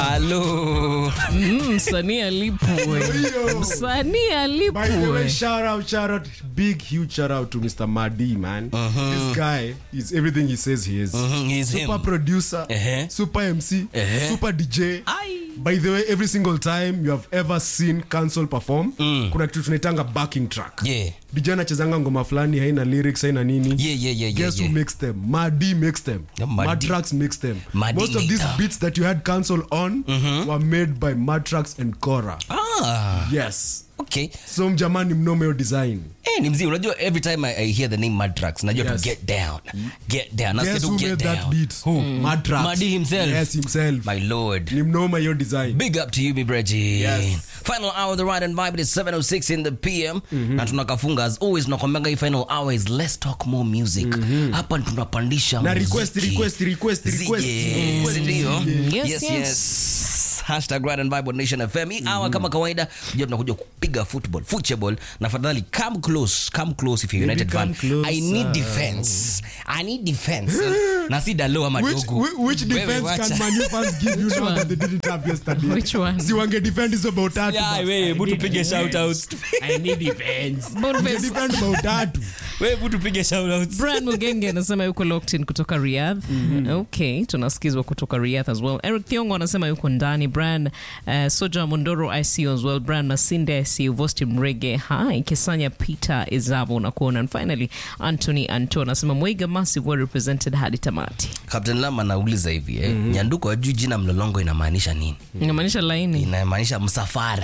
Halo. Mm, msanii alipwe msanii By the way, alipwe shout out, shout out, big huge shout out to Mr. Madi, man. This guy is everything he says he is. Mhm, he's Super him. producer, Uh-huh. super MC, Uh-huh. super DJ. Ai. By the way, every single time you have ever seen Cancel perform, kuna kitu tunaitanga backing track. Yeah. DJ anachezanga ngoma fulani haina lyrics haina nini. Yeah, yeah, yeah, Guess yeah, who yeah. makes them? Madi makes them. Yeah, Madi. Matrax makes them. Madi Most of these Maker. beats that you had Cancel on were made by Matrax and Cora. Ah, Yes. okay. So mjamani mnome yo design. Eh, ni mzee unajua every time I, I hear the name Madrax najua Yes. to get down get down nasikia Guess tu who get made down that beat? Matrax. Madi himself. Yes, himself. my lord Ni mnoma yo design. big up to you mi Breggie. Yes. final hour of the ride and vibe is 706 in the pm na tunakafunga as always tunakwambianga hii final hour is let's talk more music hapa tunapandisha Na request, muziki. request, request, request. Zije, Request, sindio? zije. Yes, yes, yes. yes. Hashtag Ride and Vibe on Nation FM. Hii hour kama kawaida jua tunakuja kupiga football football na fadhali come close come close if you're Baby, United fan come I need closer. defense I need defense na si dalo ama Which, dogo which, which Wewe defense wacha. can Man U fans give you now one? that they didn't have yesterday? Which one? Si wange defend hizo bao tatu. Yeah, basi. wewe, hebu tupige shout outs. I need defense. Boniface- Wange defend bao tatu. Wewe hebu tupige shout outs. Brian Mugenge anasema yuko locked in kutoka Riyadh. Okay, tunasikizwa kutoka Riyadh as well. Eric Thiongo anasema yuko ndani. Brian uh, Soja Mondoro I see you as well. Brian Masinde I see you. Vosti Mrege hi. Kesanya Peter Izabo nakuona. And finally Anthony Anto anasema Mwaiga Massive well represented hadi tamati. Captain Lama anauliza hivi eh, nyanduko ajui jina mlolongo inamaanisha nini? Inamaanisha laini. Inamaanisha msafara.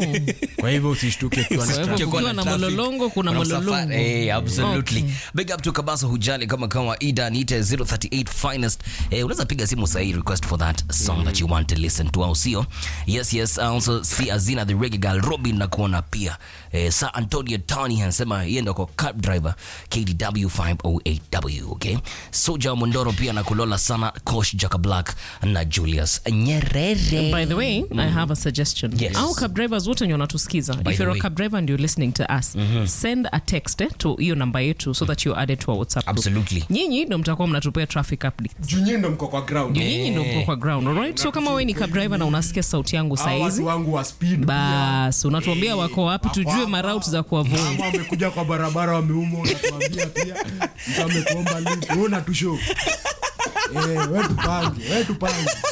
Kwa hivyo usishtuke ukiwa na Kwa hivyo Kukiwa kukiwa na traffic, mololongo kuna msafara. mololongo. Eh, absolutely. Okay. Big up to Kabasa Hujali kama kama Ida niite 038 finest. Eh, unaweza piga simu sahi request for that song that you want to listen to au sio? Yes, yes. I also see Azina the Reggae Girl Robin na kuona pia. Eh, Sir Antonio Tony anasema yeye ndo kwa cab driver KDW 508W, okay? Soja Mondoro pia na kulola sana Kosh Jaka Black na Julius Nyerere. By the way, I have a suggestion. Yes. Au cab drivers wote wenye wanatusikiza. By If the you're way. a cab driver and you're listening to us, send a text eh, to hiyo namba yetu so that you're added to our WhatsApp group. Absolutely. Nyinyi ndo mtakuwa mnatupea traffic updates. Juu nyinyi ndo mko kwa ground. Nyinyi ndo mko kwa ground, alright? So kama wewe ni cab driver na unasikia sauti yangu Hawa saizi, watu wangu wa speed. basi unatuambia wako wapi tujue maroute za kuavoid. Kama wamekuja kwa barabara wameumwa unatuambia pia. Mtu amekuomba link. Wewe unatushow. Eh, wewe tupange, wewe tupange.